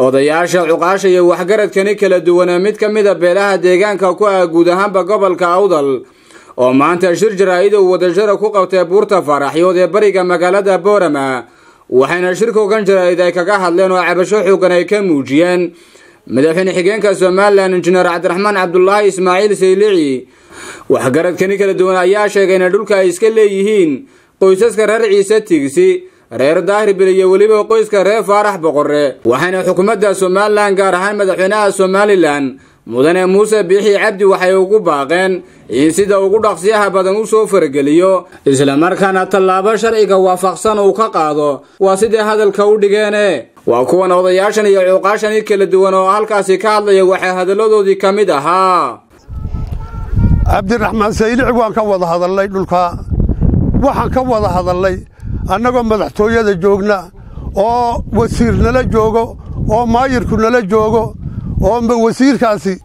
odayaasha cuqaasha iyo waxgaradkani kala duwana mid ka mida beelaha deegaanka ku ah guud ahaanba gobolka awdal oo maanta shir jaraa'id uu wadashara ku qabtay buurta faaraxyood ee bariga magaalada boorama waxayna shirkoogan jaraa'id ay kaga hadleen oo cabasho xoogan ay ka muujiyeen madaxweyne xigeenka somalilan injineer cabdiraxmaan cabdulaahi ismaaciil saylici waxgaradkani kala duwan ayaa sheegay inay dhulka ay iska leeyihiin qoysaska reer ciise tigsi reer daahirbil iyo weliba qoyska reer faarax boqore waxayna xukuumadda somalilan gaar ahaan madaxweynaha somalilan mudane muuse biixi cabdi waxay ugu baaqeen in sida ugu dhaqsiyaha badan u soo farageliyo islamarkaana tallaabo sharciga waafaqsan uu ka qaado waa sidai hadalka u dhigeene waa kuwan odayaashan iyo cuuqaashani kala duwan oo halkaasi ka hadlaya waxaa hadalladoodii ka mid ahaa cabdiraxmaan saylici waan ka wada hadalnay dhulkaa waxaan ka wada hadalnay annagoo madaxtooyada joogna oo wasiir nala joogo oo maayirku nala joogo oo wasiirkaasi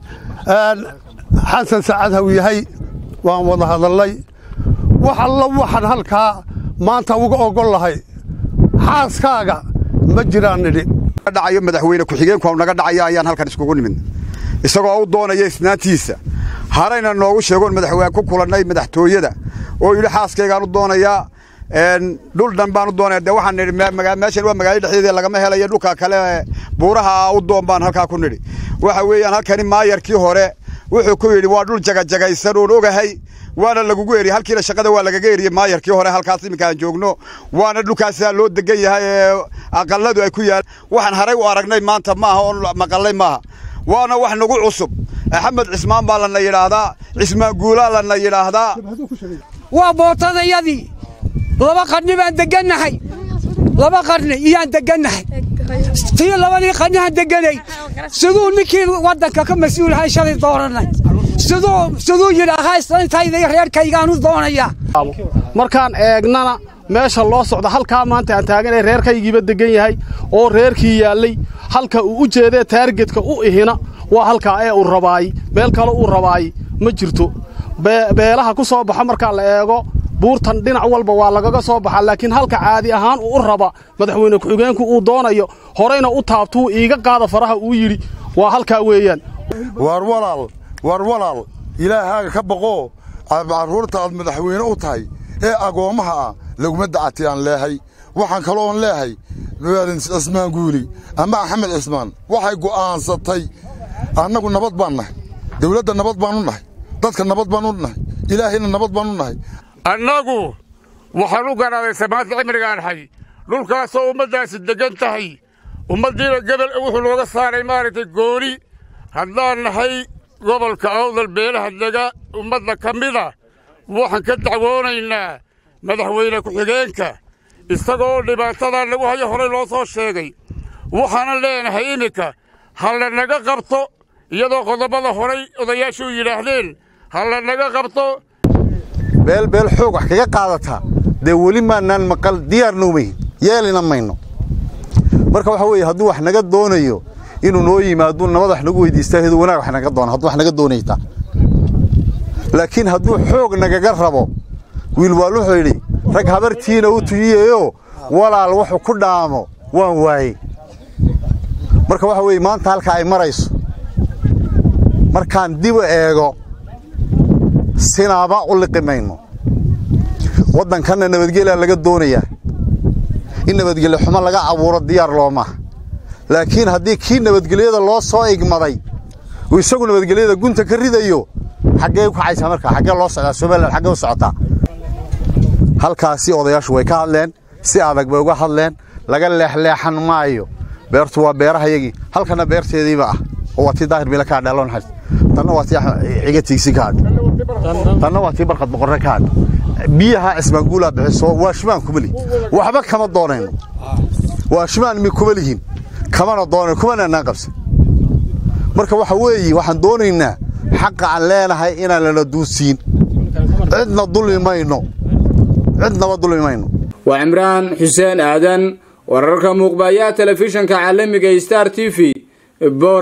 xasan sacadhaw yahay waan wada hadalnay wax alla waxaan halkaa maanta uga ogol lahay xaaskaaga ma jiraan nidhi dhacayo madaxweyne ku-xigeenku naga dhacaya ayaan halkan iskugu nimid isagoo u doonaya isnaantiisa harayna noogu sheegoon madaxweyne ku kulannay madaxtooyada oo yidhi xaaskaygaan u doonayaa dhul dhan baan u doonaya dee waxaan nidhi meeshan waa magaalada dhexdeeda lagama helayo dhulka kale buuraha u doon baan halkaa ku nidhi waxa weeyaan halkani maayarkii hore wuxuu ku yidhi waa dhul jagajagaysan oon ogahay waana lagugu eriyey halkiina shaqada waa lagaga eriyey maayarkii hore halkaas iminkaan joogno waana dhulkaasaa loo degan yahay ee aqalladu ay ku yaal waxaan haray u aragnay maanta maaha oon maqallay maaha waana wax nagu cusub axmed cismaan baa lana yidhaahdaa cismaan guulaa lana yidhaahdaa waa bootadayadii laba qarni baan degannahay laba qarni iyaan degannahay tii labadii qarnihaan deganay siduu ninkii waddanka ka mas-uulahay shalay doorannay siduu yidhaahaa islantayda reerkaygaanu doonayaa markaan eegnana meesha loo socda halkaa maanta aan taaganay reerkaygiiba degan yahay oo reerkii yaallay halka uu u jeedee taargetka u ihina waa halkaa ee uu rabaay meel kale uu rabaay ma jirto beelaha ku soo baxa markaa la eego buurtan dhinac walba waa lagaga soo baxaa laakiin halka caadi ahaan uu u raba madaxweyne ku-xigeenku uu doonayo horeyna u taabtuu iiga qaada faraha uu yidhi waa halkaa weeyaan waar walaal waar walaal ilaahaaga ka baqoo carruurta aad madaxweyne u tahay ee agoommaha ah laguma dacati aan leehay waxaan kaloon leehay cismaan guuli ama axmed cismaan waxay go'aansatay annagu nabad baan nahay dawladda nabad baan u nahay dadka nabad baan u nahay ilaahayna nabad baan u nahay annagu waxaan u garaaday samaanta cimrigaan hay dhulkaasoo ummaddaasi deggan tahay ummaddiina gebel wuxuu nooga saaray maaragtay gooni haddaan nahay gobolka awdal beelaha dega ummadda ka mida waxaan ka dacwoonaynaa madaxweyne ku-xigeenka isagoo dhibaatadaa lagu hayo horey loo soo sheegay waxaanan leenahay iminka ha la naga qabto iyadoo qodobbada horay odayaashu yidhaahdeen ha la naga qabto beelbeel xoog wax kaga qaadataa dee weli maannaan maqal diyaarna umahin yeelina mayno marka waxaa weeye hadduu wax naga doonayo inuu noo yimaaduu nabad wax nagu weydiistaa hedu wanaag wax naga doona hadduu wax naga doonaytaa laakiin hadduu xoog nagaga rabo wiilwaal wuxuu yidhi rag habartiina u tuyiyeyo walaal wuxuu ku dhaamo waan waayey marka waxa weeye maanta halkaa ay marayso markaan dib u eego sinaaba u liqi mayno waddankanna nabadgelyaa laga doonayaa in nabadgelyo xumo laga abuuro diyaar loomaha laakiin haddii kii nabadgelyada loo soo igmaday uu isagu nabadgelyada gunta ka ridayo xaggee u kacaysaa markaa xaggee loo socdaa somalilan xaggee u socotaa halkaasi odayaashu way ka hadleen si adag bay uga hadleen laga leexleexan maayo beertu waa beerahayagii halkanna beerteediiba ah oo waa tii daahir bila kaa dheeloon xays tanna waa tii ciga tiigsi ka hadh tanna waa tii barqad boqorre ka hadh biyaha cismaanguulaa bixiso waa shimaan kuma lihin waxba kama doonayno waa shimaan mi kuma lihin kamana doonayno kumana naan qabsan marka waxa weeye waxaan doonaynaa xaqa aan leenahay inaan lana duusiin cidna dulmi mayno cidnaba dulmi mayno waa cimraan xuseen aadan wararka muuqbayaha telefishanka caalamiga star t v